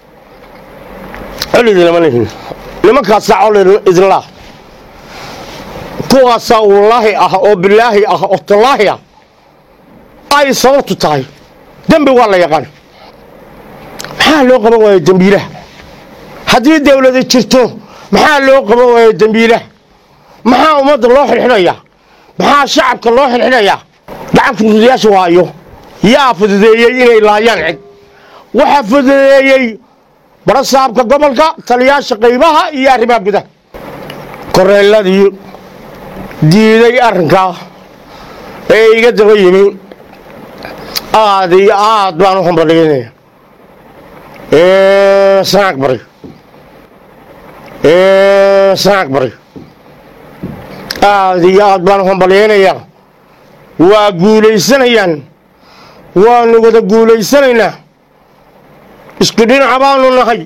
col idinlama lihin nimankaasaa col idinlaah kuwaasaa wallaahi ah oo bilaahi ah oo tallaahi ah ay sababtu tahay dembi waa la yaqaan maxaa loo qaban waaya dembiilaha haddii dawladi jirto maxaa loo qaban waaya dembiilaha maxaa ummadda loo xidxidhayaa maxaa shacabka loo xidxidhayaa gacanka fududayaasha waayo yaa fududeeyey inay laayaan cid waxaa fududeeyey barasaabka gobolka taliyaasha qaybaha iyo arrimaha gudaha koreeladii diiday arrinkaa ee iga daba yimi aad iyo aad baan u hambaliynaya sanaag bari sanaag bari aad iyo aad baan u hambalyaynayaa waa guulaysanayaan waanu wada guulaysanaynaa isku dhinaca baanu nahay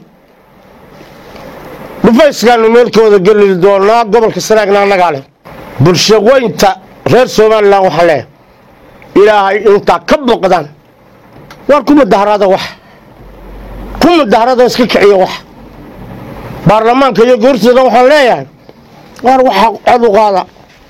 dhufayskaanu meelkooda geli doonaa gobolka sanaagna annagaa leh bulsho weynta reer somalilan waxaa leeyahay ilaahay intaa ka boqdaan waar ku mudaharada wax ku mudaharada iska kiciya wax baarlamaanka iyo goortooda waxaan leeyahay waar waxa cod u qaada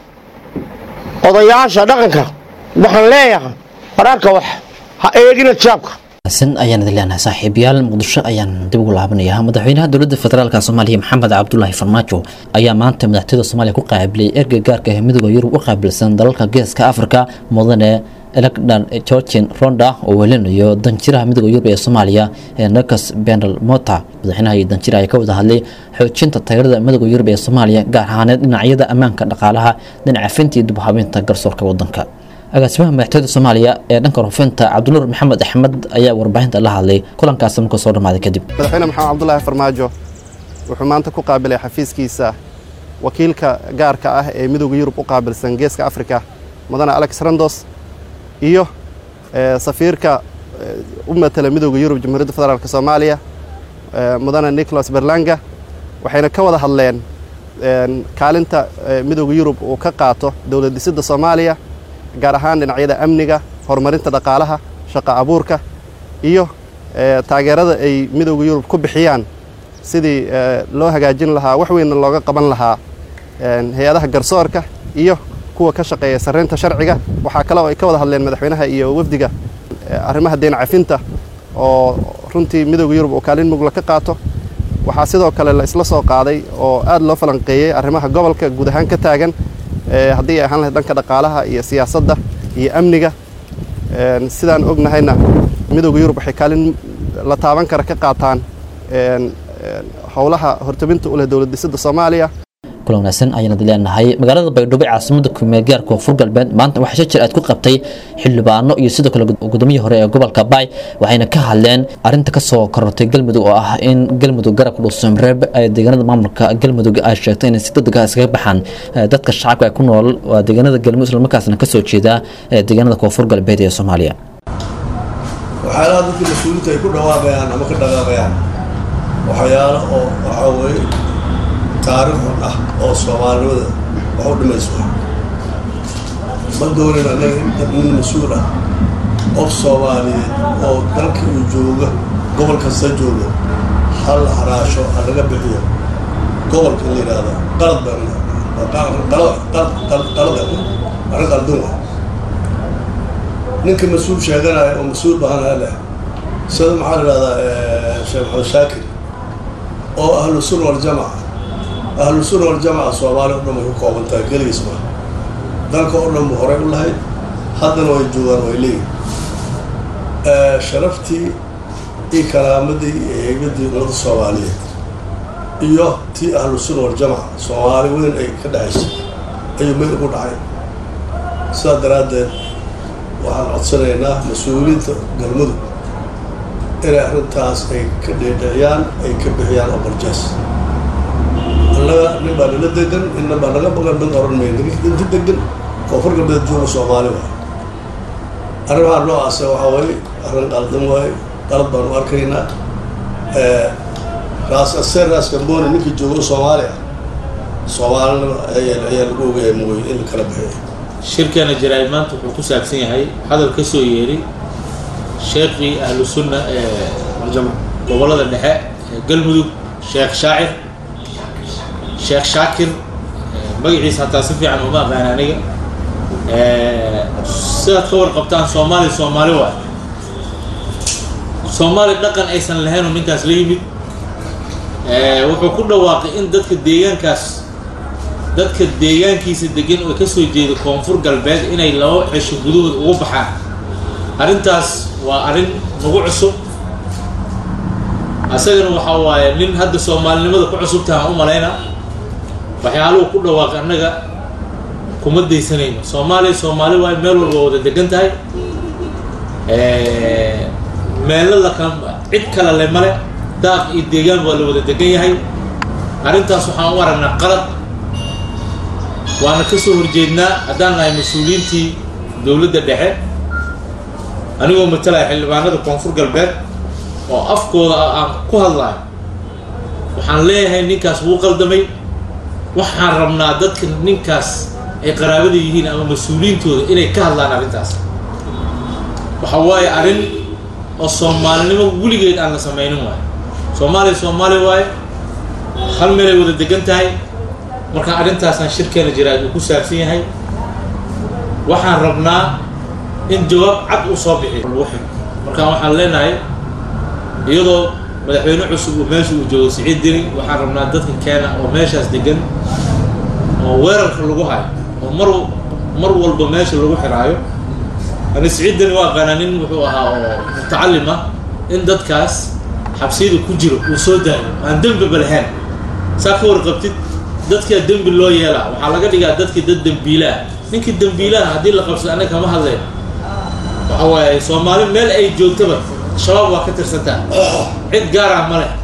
odayaasha dhaqanka waxaan leeyahay waraarka wax ha eegina jaabka san ayaan idin leenahay saaxiibayaal muqdisho ayaan dib ugu laabanayaa madaxweynaha dowladda federaalk soomaaliya maxamed cabdulaahi farmaajo ayaa maanta madaxtooyada soomaaliya ku qaabilay ergey gaarka ah midooda yurub u qaabilsan dalalka geeska afrika mudane elegdan georgin ronda oo welinayo danjiraha midooda yurub ee soomaaliya ee nakas benal mota madaxweynaha iyo danjira ayaa ka wada hadlay xoojinta taageerada midooda yurub ee soomaaliya gaar ahaaneed dhinacyada ammaanka dhaqaalaha dhinaca finta iyo dibhabeynta garsoorka wadanka agaasimaha madaxtooyada soomaaliya ee dhanka rufinta cabdinuur maxamed axmed ayaa warbaahinta la hadlay kulankaasi markuu soo dhammaaday kadib madaxweyne maxamed cabdulaahi farmaajo wuxuu maanta ku qaabilay xafiiskiisa wakiilka gaarka ah ee midooda yurub u qaabilsan geeska afrika mudane alex randos iyo safiirka u matala midooda yurub jamhuuriyadda federaalk soomaaliya mudane nicholas berlanga waxayna ka wada hadleen kaalinta midooda yurub uu ka qaato dowlad dhisidda soomaaliya gaar ahaan dhinacyada amniga horumarinta dhaqaalaha shaqa abuurka iyo taageerada ay midooda yurub ku bixiyaan sidii loo hagaajin lahaa wax weynna looga qaban lahaa hay-adaha garsoorka iyo kuwa ka shaqeeya sarreynta sharciga waxaa kale oo ay ka wada hadleen madaxweynaha iyo wafdiga arrimaha deen cafinta oo runtii midooda yurub uu kaalin mugla ka qaato waxaa sidoo kale la isla soo qaaday oo aad loo falanqeeyey arrimaha gobolka guud ahaan ka taagan haddii ay ahaan lahayd dhanka dhaqaalaha iyo siyaasadda iyo amniga sidaan ognahayna midooda yurub waxay kaalin la taaban kara ka qaataan howlaha hortabinta u leh dowlad dhisidda soomaaliya kulan wanaagsan ayaan idin leenahay magaalada baydhabo ee caasimada kumeelgaarka koonfur galbeed maanta waxaa shajir aad ku qabtay xildhibaano iyo sidoo kale gudoomiyii hore ee gobolka baay waxayna ka hadleen arinta kasoo korortay galmudug oo ah in galmudug garabka dhuusumreeb ee deegaanada maamulka galmudug ay sheegtay inay si degdeg ah iskaga baxaan dadka shacabka ee ku nool waa deegaanada galmudug islamarkaasna kasoo jeeda deegaanada koonfur galbeed ee soomaaliya waxyaalaha dadka mas-uuliinta ay ku dhawaaqayaan ama ka dhaqaaqayaan waxyaalo oo waxaa weeye taariikh xun ah oo soomaalinimada wax u dhimayso ma doonin annaga nin mas-uul ah qof soomaaliyeed oo dalka uu jooga gobol kasta jooga hal haraasho ha laga bixiyo gobolka in la yidhaahda qalad baqalada arrin qaldun ah ninka mas-uul sheeganaya oo mas-uul bahanaa leh sida maxaa la yidhahdaa sheekh maxamed shaakir oo ahlu sunna waljamaca ahlu sunna waljamaca soomaaliya o dhan way ku kooban tahay keligiis ma dalka oo dhan buu horey u lahayd haddana way joogaan way leeyihin sharaftii iyo karaamadii iyo heybadii ummadda soomaaliyeed iyo tii ahlu sunna waljamaca soomaali weyn ay ka dhexaysay ayuu meel ugu dhacay sidaa daraaddeed waxaan codsanaynaa mas-uuliyiinta galmudug inay arrintaas ay ka dheedhiciyaan ay ka bixiyaan oo barjaas annaga nin baa nala degan inna baa naga baqan mid oran mayna inta degan koonfur galbeed jooga soomaali waay arrimaha noocaasa waxaa waaye arrin qaldan waaye qalad baan u arkaynaa raas aseer raas gambooni ninkii jooga soomaali ah soomaalina ayaa ayaa lagu ogayaa mooye in la kala bixiyo shirkeena jaraa'id maanta wuxuu ku saabsan yahay hadal ka soo yeeray sheekhii ahlu sunna ee gobollada dhexe ee galmudug sheekh shaacir sheekh shaakir magaciisa hataa si fiican uma aqaan aniga sidaad ka warqabtaan soomaali soomaali waay soomaali dhaqan aysan lahaynoo ninkaas la yimid wuxuu ku dhawaaqay in dadka deegaankaas dadka deegaankiisa degan oo ka soo jeeda koonfur galbeed inay laba cesho gudahood ugu baxaan arrintaas waa arrin nagu cusub asagana waxaa waaye nin hadda soomaalinimada ku cusubtaha u malayna waxyaaluhu ku dhawaaqay annaga kuma daysanayno soomaaliya soomaali waaye meel walba wada degan tahay meelo la kala cid kale le male daaq iyo deegaan waa la wada degan yahay arrintaas waxaan u aragnaa qalad waana ka soo horjeednaa haddaan nahay mas-uuliyiintii dowladda dhexe anigoo matalaya xildhibaanada koonfur galbeed oo afkooda aan ku hadlayo waxaan leeyahay ninkaas wuu qaldamay waxaan rabnaa dadka ninkaas ay qaraabada yihiin ama mas-uuliyiintooda inay ka hadlaan arrintaas waxa waaye arrin oo soomaalinimo weligeed aan la samaynin waayo soomaaliya soomaali waaye hal meelay wada degan tahay marka arrintaasaan shirkeena jiraad uu ku saabsan yahay waxaan rabnaa in jawaab cad uu soo bixiyo lagu xiro marka waxaan leenahay iyadoo madaxweyne cusub uu meesha uu joogo siciid diri waxaan rabnaa dadka keena oo meeshaas degan oo weerarka lagu hayo oo mar mar walba meesha lagu xiraayo ani siciid diri waa aqaanaa nin wuxuu ahaa oo mutacalim ah in dadkaas xabsiyada ku jiro uu soo daayo aan dembiba lahayn saa ka warqabtid dadkaa dembi loo yeelaa waxaa laga dhigaa dadkii dad dembiilaah ninkii dembiilaha haddii la qabsado annaga kama hadleen waxa waaye soomaali meel ay joogtaba shabaab waa ka tirsantaa cid gaarah ma leh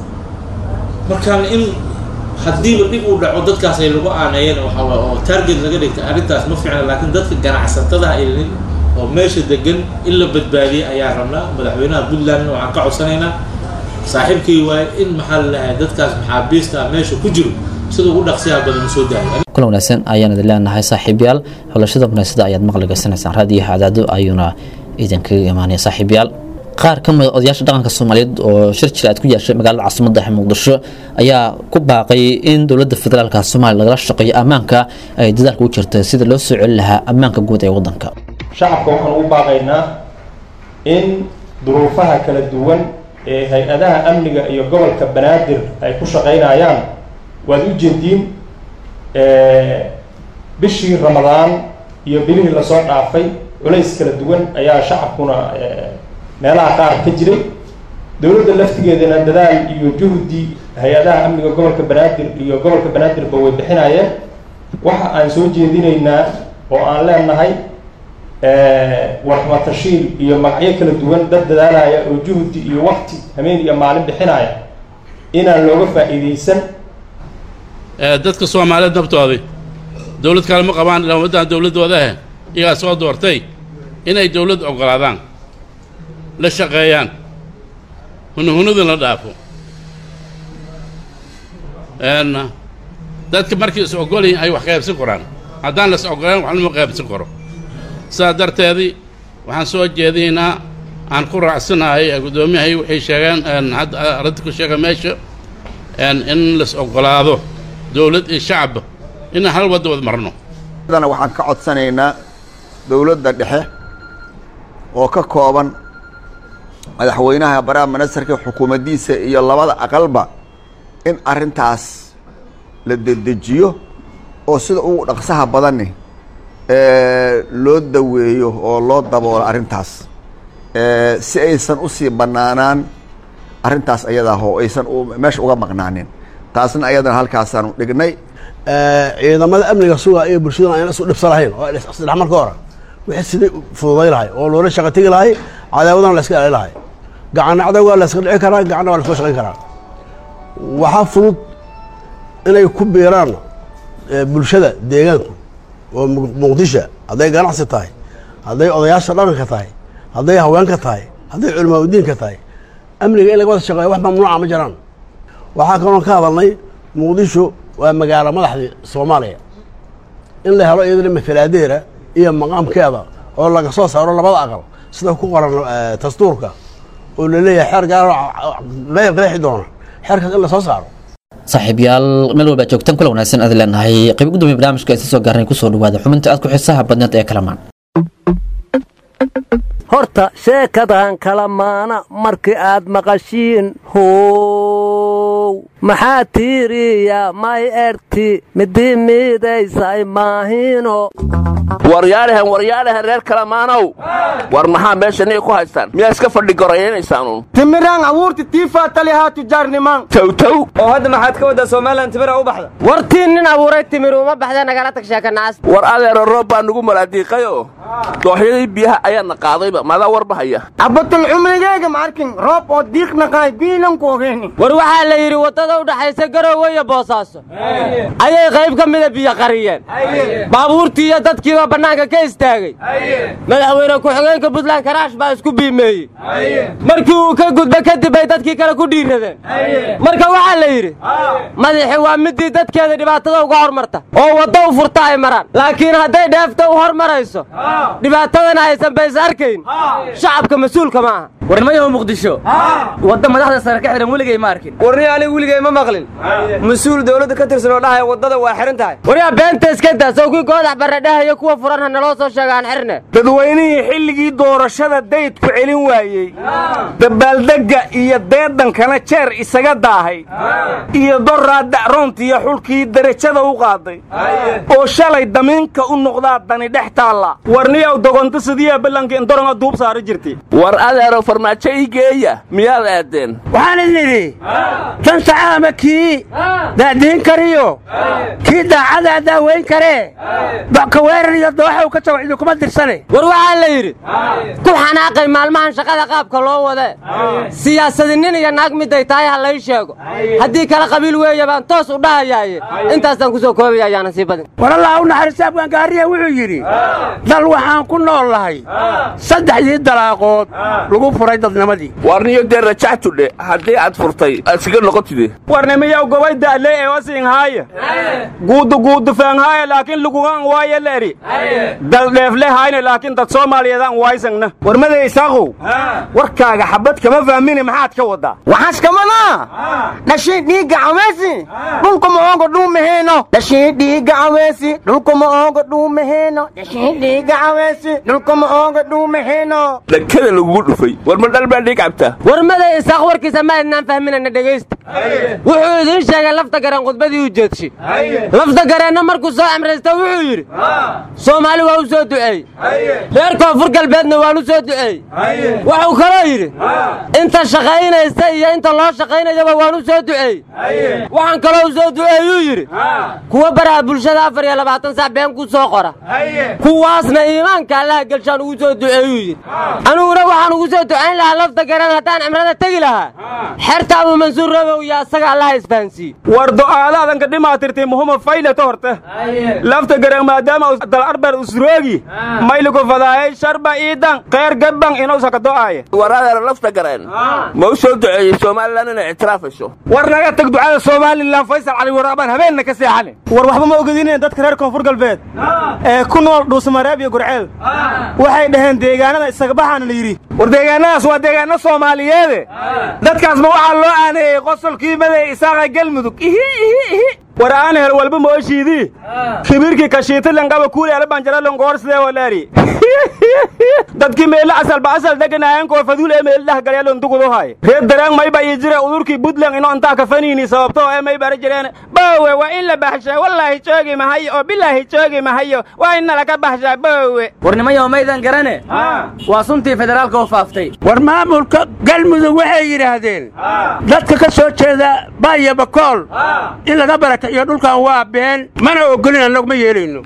markaan in haddiiba dhib uu dhaco dadkaas ay lagu aaneeyeen waxa waaye oo target laga dhigtay arrintaas ma fiicna laakiin dadka ganacsatada ay oo meesha degan in la badbaadiyay ayaa rabnaa madaxweynaha puntlandna waxaan ka codsanaynaa saaxiibkii waaye in maxaa la lahay dadkaas maxaabiista ah meesha ku jiro sida ugu dhaqsiyaha badan u soo daayo kulan wanaagsan ayaan idin leenahay saaxiibyaal xulashada munaasada ayaad maqli gaysanaysaan raadiyaha cadaado ayuuna idinkaga imaanaya saaxiibyaal qaar ka mid odayaasha dhaqanka soomaaliyeed oo shir jira aad ku yeeshay magaalada caasimadda ee muqdisho ayaa ku baaqay in dowladda federaalka soomaaliya lagala shaqeeyo ammaanka ay dadaalka u jirta sida loo soo celin lahaa ammaanka guud ee waddanka shacabka waxaan ugu baaqaynaa in duruufaha kala duwan ee hay-adaha amniga iyo gobolka banaadir ay ku shaqaynayaan waad u jeediin bishii ramadaan iyo bilihii lasoo dhaafay culays kala duwan ayaa shacabkuna meelaha qaar ka jiray dowladda laftigeedana dadaal iyo juhdi hay-adaha amniga gobolka banaadir iyo gobolka banaadirba way bixinayeen waxa aan soo jeedinaynaa oo aan leenahay warxmatashiil iyo magacyo kala duwan dad dadaalaya oo juhdi iyo wakti hameen iyo maalin bixinaya inaan looga faa'iidaysan dadka soomaaliyeed nabtoodii dowlad kale ma qabaan ilaa ummaddan dowladdoodahe iyagaa soo doortay inay dowladd oggolaadaan la shaqeeyaan hunuhunudin la dhaafo dadka markii is ogolyihin ay wax qaybsan koraan haddaan las ogolaan wax lama qaybsan karo sidaa darteedii waxaan soo jeedinaynaa aan ku raacsanahay guddoomiyahay waxay sheegeen hadda arrinta ku sheega meesha in las ogolaado dowlad iyo shacabba inaan hal wadda wad marno dana waxaan ka codsanaynaa dowladda dhexe oo ka kooban madaxweynaha baraha manasarka xukuumaddiisa iyo labada aqalba in arrintaas la dedejiyo oo sida ugu dhaqsaha badanni loo daweeyo oo loo daboolo arrintaas si aysan usii bannaanaan arrintaas ayadaa oo aysan meesha uga maqnaanin taasna ayadana halkaasaanu dhignay ciidamada amniga suga iyo bulshadana ayna isu dhibsa lahayn oo isdhex marka hore wixii sidii fududay lahay oo loola shaqa tegi lahay cadaawadana la iska ilaali lahay gacanna cadawgaa la iska dhici karaa gacanna waa la iska shaqayn karaa waxaa fudud inay ku biiraan bulshada deegaanku oo muqdisho hadday ganacsi tahay hadday odayaasha dhaqanka tahay hadday haweenka tahay hadday culimaa udiinka tahay amniga in laga wada shaqeeyo wax mamnuuca ma jiraan waxaa kaloon ka hadalnay muqdisho waa magaalo madaxdii soomaaliya in la helo iyadana matalaadeera iyo maqaamkeeda oo laga soo saaro labada aqal sida ku qoran dastuurka oo la leeyahay xeer gaaro qeexi doona xeerkaas in la soo saaro saaxiibyaal meel walba joogtaan kula wanaagsan aad leenahay qayb gudoomiya barnaamijka isa soo gaarnay kusoo dhawaada xubinta aad ku xiisaha badneed ee kalamaan horta sheekadan kala maana markii aad maqashiin how maxaa tiiriya may erti midii miidaysay maahino waryaalahan waryaalahan reer kalamaanow war maxaa meesha niga ku haystaan miyaa iska fadhi gorayaynaysaanuun timiraan abuurti tiifaa talihaa tujaarnimaan towtow oo hadda maxaad ka waddaa somalilan timira u baxda wartii nin abuuray timir uma baxda nagala tag sheekanaas war adeero roob baa nugu malaadiiqayoo dooxyadii biyaha ayaana qaadayba maadaa warba haya cabatul cumrigeyga ma arkin roob oo diiqnaqaay biilanku ogeeni war waxaa la yidhi waddada u dhaxaysa garowe iyo boosaaso ayay qayb ka mida biyo qariyeen baabuurtii iyo dadkiiba bannaanka ka istaagay madaxweyne ku-xigeenka puntland karaash baa isku biimeeyey markii uu ka gudba kadib bay dadkii kale ku dhiiradeen marka waxaa la yidhi madaxi waa midii dadkeeda dhibaatada uga hormarta oo waddo u furta ay maraan laakiin hadday dheefta u hormarayso dhibaatadana aysan bays arkayn shacabka mas-uulka ma aha warnimayahu muqdisho wadda madaxda sare ka xihan weligay ma arkin warni aniga weligay ma maqlin mas-uul dowladda ka tirsan oo dhahaya waddada waa xihan tahay waryaa beenta iska daa sawkii goodax barradhahayo kuwa furan ha naloo soo sheegaan xirne dadweynihii xilligii doorashada daydku celin waayey dabaaldegga iyo deedankana jeer isaga daahay iyo doraa dacroonta iyo xulkii derajada u qaaday oo shalay damiinka u noqdaa dani dhex taalla warniyaw dogonta sidiyaa ballanka indoranga duub saara jirtay war adeero farmaajo ii geeya miyaad aadeen waxaan idnidhi tan sacaama kii daadiin kariyo kii daacadaa daaweyn karee docka weerar iyo dooxow ka jawac idinkuma dirsane war waxaa la yidhi ku xanaaqay maalmahan shaqada qaabka loo wadee siyaasadi nin iyo naag miday tahay ha lay sheego haddii kale qabiil weeye baan toos u dhahayaaye intaasaan ku soo koobaya ayaana sii badin war allah u naxariista abgaangaariya wuxuu yidhi dal waxaan ku nool lahay saddexdii dalaaqood lagu furay dadnimadii warniyo dee rajactudhe haddii aad furtay iskaga noqotide warnimiyaw gobay da'le ee wasinhaaya guudu guudu faanhaaya laakiin lugugan waaye leeri dal dheefle hayne laakiin dad soomaaliyeedaan waysangna warmada isaaqow warkaaga xabad kama fahmine maxaad ka wadaa waxaas kamana dhashiin dhiigga caweesi dhulkuma ooga dhuumaheeno dhashiin dhiigga caweesi dhulkuma ooga dhuumaheeno dhashiin dhiigga caweesi dhulkuma ooga dhuumaheeno dhankada lagugu dhufay war ma dhal baa dhiig cabta warmada isaaq warkiisa ma adnaan fahminayna dhegaysta wuxuu idiin sheegay lafta gareen khudbadii u jeedshay lafta gareenna markuu soo amraysta wuxuu yidhi soomaali waa u soo duceey reer koonfur galbeedna waan u soo duceey wuxuu kaloo yidhi inta shaqaynaysa iyo inta loo shaqaynayaba waan u soo duceey waxaan kaloo u soo duceeyuu yidhi kuwa baraha bulshada afar iyo labaatan sac been ku soo qora kuwaasna iimaanka allaha gelshaan ugu soo duceeyuu yidhi aniguna waxaan ugu soo duceey ducayn lahaa lafta garan haddaan cimrada tegi lahaa xerta abuu mansuur robow iyo asaga allaha isfahansiiye war do'aadaadanka dhimaatirtay muhuma faylata horta lafta garan maadaama dal arbar usroogi mayliku fadaayay sharba iidan kheyr gabban inuusa ka do'aaya waradeera lafta gareen ma u soo duceeyey somalilan inay ictiraafayso war naga tag ducada somalilan faysal cali waraabaan habeenna ka seexane war waxba ma ogadineen dadka reer koonfur galbeed ee ku nool dhuusamareeb iyo gurceel waxay dhaheen deegaanada isagabaxaana la yidhi war deegaanadaas waa deegaano soomaaliyeede dadkaas ma waxaa loo aaneeyey qosolkii maday isaaqa galmudug ihi ihi ihi war aan hel walba mooshiidii kibirkii kashiitilankaba kuuleela banjaralongoor sidee walaari dadkii meelle asalba asal deganaayeen koofaduul ee meelle dhahgalyalon dugudu haay reer daraan mayba ii jire udurkii buntland ino intaa kafaniini sababto ee may bara jireen boowe waa in la baxshaa wallaahi joogi mahayo oo bilaahi joogi mahayo waa in nalaga baxshaa boowe warnimayo maydan garane waa suntii federaalka u faaftay war maamulka galmudug waxay yidhaahdeen dadka ka soo jeeda baaya bakool in laga baraka iyo dhulkan waa been mana ogolin annagu ma yeelayno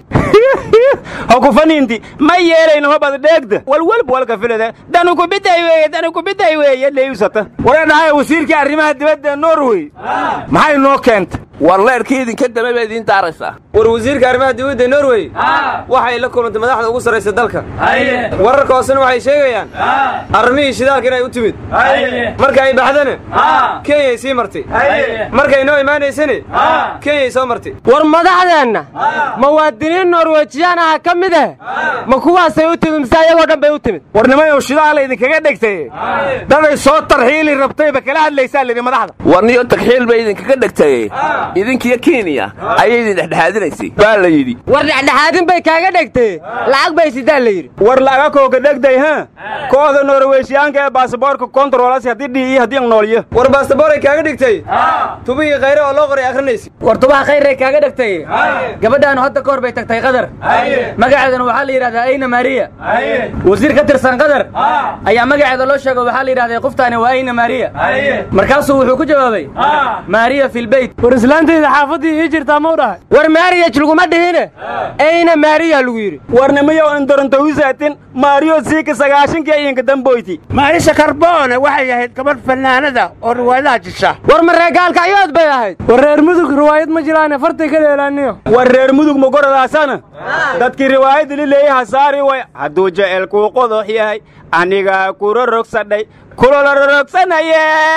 hokufaniinti ma yeelayno hobad dheegda walwalba walka filada danu kubiday weeye danu kubiday weeye leeyusata waree dhahay wasiirkii arrimaha dibadda norway maxay noo keentay war leerkii idinka damay baa idiin daaraysaa war wasiirka arrimaha dibadda norway waxay la kulantay madaxda ugu sarraysa dalka wararka hoosena waxay sheegayaan arrimihii shidaalka inay u timid marka ay baxdana kenyay sii martay markay noo imaanaysana kenyay soo martay war madaxdeenna muwaadiniin norwejiyaan aha ka mid ah ma kuwaasay u timid mise ayagoo dhan bay u timid warnimayow shidaala idinkaga dhegtay daday soo tarxiili rabtayba kala hadlaysaa lidhi madaxda warniyo tagxiil bay idinkaga dhegtay idinkiyo kenya ayay idin dhexdhexaadinaysay baa la yidhi war dhexdhexaadin bay kaaga dhegtay lacag bay sidaa la yidhi war laga kooga dhegday ha kooxda norweyshiyaanka ee baasaboorka kontaroolasi haddii dhiiyo haddii ang noolyo war baasaboorey kaaga dhigtay tubihii khayre oo loo qoray akhrinaysa war tubaha khayray kaaga dhegtay gabadhaanu hadda ka hor bay tagtay qadar magaceedana waxaa la yidhahdaa ayna maariya wasiir ka tirsan qadar ayaa magaceeda loo sheego waxaa la yidhahday qoftaani waa ayna maariya markaasuu wuxuu ku jawaabay maariya filbeyt war islaantayda xaafaddii ii jirtaa mau dhahay war maariyaj laguma dhihine ayna maariya lagu yidhi warnimayow indorontawisaatin maariyo siika sagaashankii ayinka damboyti maarisa karboone waxay ahayd gabadh fannaanada oo riwaayadaha jisha war mareegaalka ayood bay ahayd war reer mudug riwaayad ma jiraane fartay ka dheelaaniyo war reer mudug magoradaaasana dadkii riwaayadda lileeyaha saari way hadduu jecelkuu qodox yahay anigaa kura rogsadhay kulala rogsanaye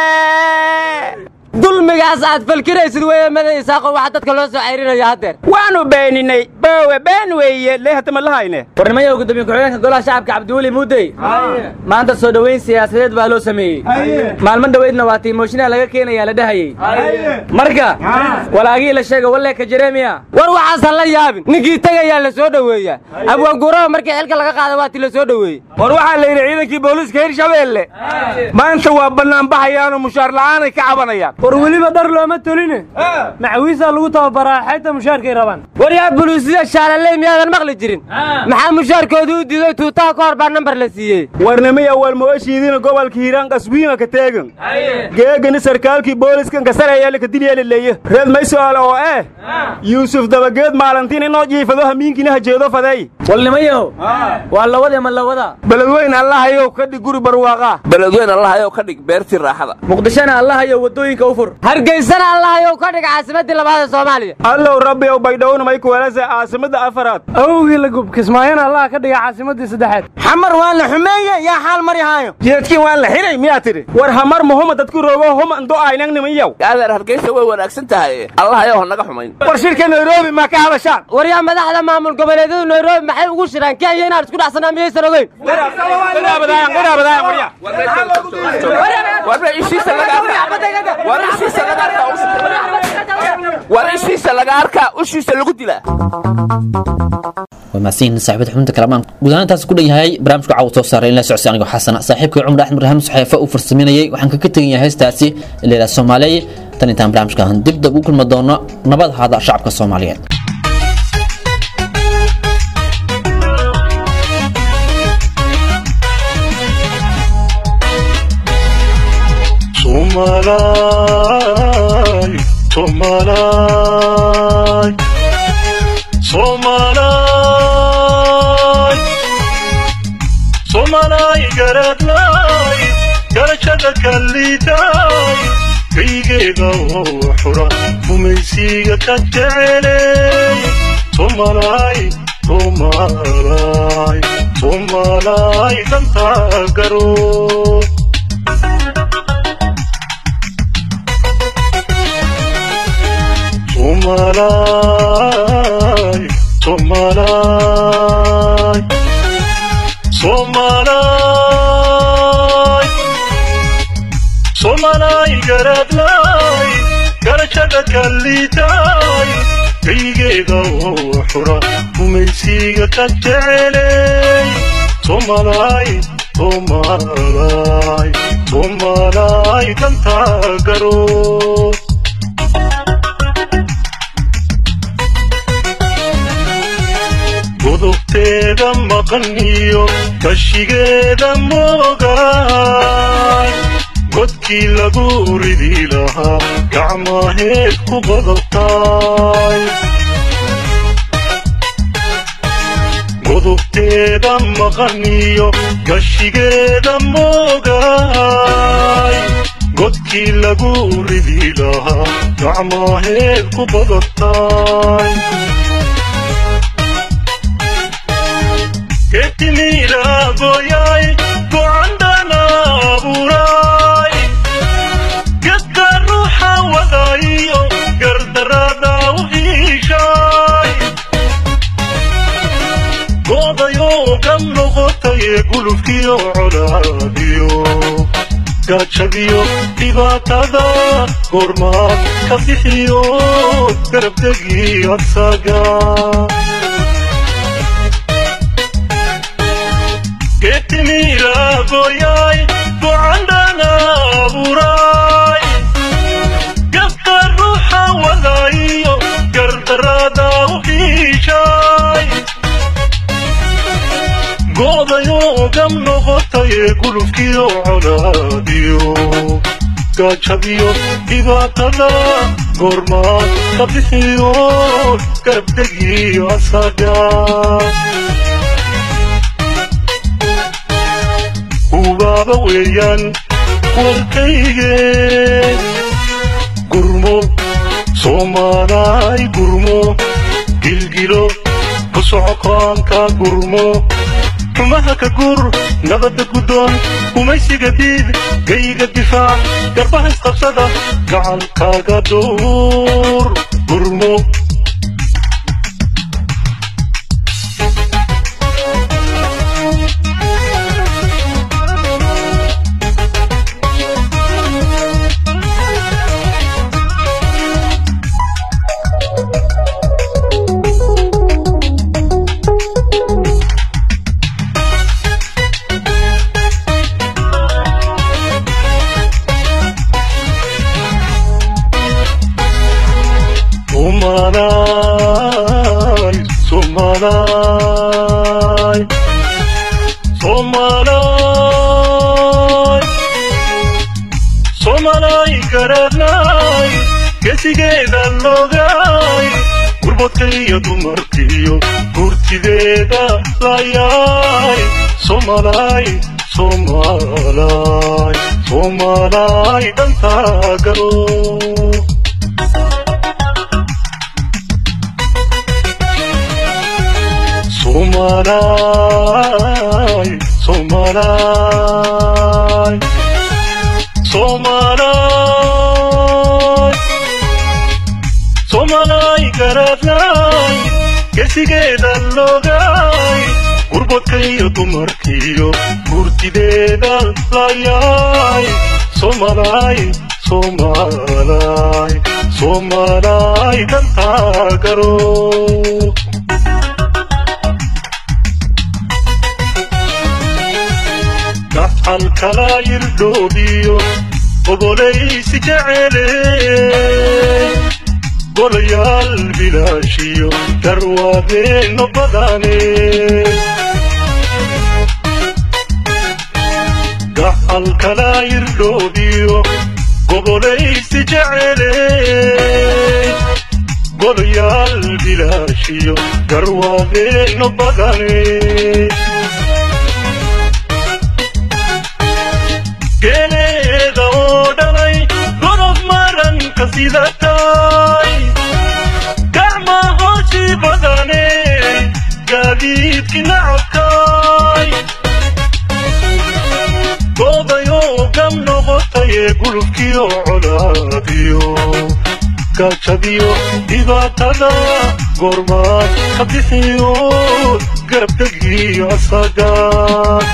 dulmigaas aad falkinaysid weeye maday isaaqo waxa dadka loo soo cayrinaya haddeer waanu beeninay boowe been weeye leehatama lahayne warnimayow gudoomiye ku-xigeenka golaha shacabka cabdiweli muudey maanta soo dhoweyn siyaasadeed baa loo sameeyey maalmo dhoweydna waa tiimooshinaa laga keenayaa la dhahayey marka walaagii la sheega walleeka jeremiya war waxaasan la yaabin ninkii tegayaa la soo dhoweeyaa abwaanguuraba markii xilka laga qaada waa ti la soo dhoweeyey war waxaa la yidhi ciidankii booliiska hirshabeelle maanta waa bannaanbaxayaanoo mushaar la'aanay ka cabanayaan war weliba dhar looma toline macawiisaa lagu tababaraa xayta mushaarkay rabaan war yaa buluusida shaalaley miyaadan maqli jirin maxaa mushaarkooda u diiday tuutaha ka hor baa nambar la siiyey warnimay awal mooshiidina gobolka hiiraan qaswiima ka teegan geegani sarkaalkii booliskan kasarayaala ka dilyeelaleeye reed may su'aal oo eh yuusuf dabageed maalintiin inoo jiifado hamiinkina hajeedo fadeey walnimayow waa lawade ma lawada beledweyn allahayow ka dhig guri barwaaqa beledweyn allahayow ka dhig beertii raaxada muqdishona allahayow wadooyinka u fur hargeysana allahayow ka dhig caasimadii labaada soomaaliya allow rabbi ow baydhowna may kuweelasa caasimada afaraad awgii la gub kismaayana allah ka dhiga caasimadii saddexaad xamar waan la xumeeye yaa xaal mari haayo jeedkii waan la xiray miyaa tidhi war hamar muhuma dadku rogo huma ndo aynang nimanyow adeer hargeysa way wanaagsan tahay allahayow hanaga xumayn war shirka nairobi maa ka hadashaan war yaa madaxda maamul goboleedyadu nairobi maxay ugu shiraan kenya inaan isku dhacsanaa miyaysan ogeyn war ishiisa laga arkaa ushiisa lagu dilaa waa mahadsanyihin saaxiibada xubinta kalamaan guud ahaan intaas ku dhan yahay barnaamijka caawa soo saaray in la socodsi anigoo xasana saaxiibkay cumar axmed rahaam saxeefa uu farsaminayay waxaan kaga tegan yahay heestaasi leela soomaaliye tan intaan barnaamijkan dib dab u kulmi doono nabad hada shacabka soomaaliyeed Somalay, Somalay, Somalay, Somalay, Garatlay, garashada kalliitaay kaygeeda oo xura gumaysiga ka jeceley somalaay somalaay somalaay dantaa garo somalaay somalaay somalaay somalaay garadlaay garashada kalliitaay kaygeeda oo xura gumaysiga ka jeceley somalaay somalaay somalaay dantaa garo godobteeda maqan iyo kashigeeda moogaay godkii lagu ridi lahaa gacmaheed ku badabtaay godobteeda maqan iyo kashigeeda moogaay godkii lagu ridi lahaa gacmaheed ku badabtaay ketimiiragoyay gocandhana abuuray gedka ruuxa wadayo gardarada u iishay godayo ka noqotaye gulufkiyo colaadiyo gaajadiyo dhibaatada goormaad ka bixiyo garabdegii asaga ketimiiragoyay gocandhana abuuray gabka ruuxa wadayo gardarada u iishay godayo gam noqotaye gulufkiyo colaadiyo gaajadiyo dhibaatada goormaad ka bixiyo garabdegii asaga ubaaba weeyaan warkayge gurmo soomaalaay gurmo gilgilo ku socokoonka gurmo xumaha ka gur nabadda guddoon gumaysiga diid gayga difaac garbaha isqabsada gacankaaga duur gurmo Somalaay, Somalaay, Somalaay, Somalaay garadnaay, gesigeeda loogaay, gurbadka iyo dumarkiyo gurtideeda layaay, Somalaay, Somalaay, Somalaay dantaa garo. Somalaay, Somalaay, Somalaay, Somalaay garadnaay, gesigeeda loogaay, gurbadka iyo dumarkiyo gurtideeda layaay, Somalaay, Somalaay, Somalaay dantaa garo. gaxal kala yirdhoobiyo ogolaysi jecele golayaal bilaashiyo garwaadeeno badane gaxal kala yirdhoobiyo gobolaysi jecele golayaal bilaashiyo garwaadeeno badane geele maranka sidatay gacma hooshii badane gaadiidki nacabkay goodayoo gam noqotayee gulubkiyo colaadiyo gaajadiyo dhibaatada goormaad ka bixiyo garabdegiyo asagaan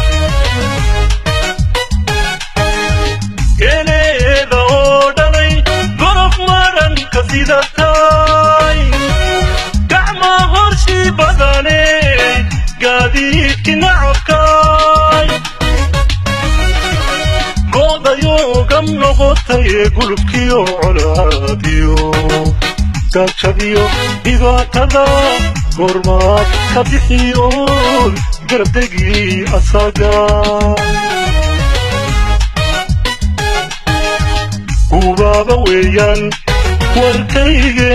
geeleeda oo dhalay gorof maranka sidatay gacma horshii badane gaadiidki nacabkay goodayoo gam noqotayee gulubkiyo colaadiyo gaajadiyo dhibaatada goormaad ka bixiyo garabdegii asaga gubaaba weeyaan warkayge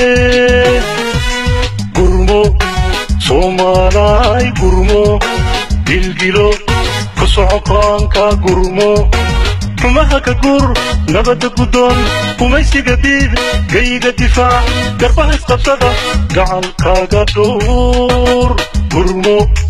gurmo soomaalaay gurmo gilgilo ku socokaanka gurmo xumaha ka gur nabadda guddoon kumaysiga diid gayga difaac garbaha isqabsada gacankaaga dhowr gurmo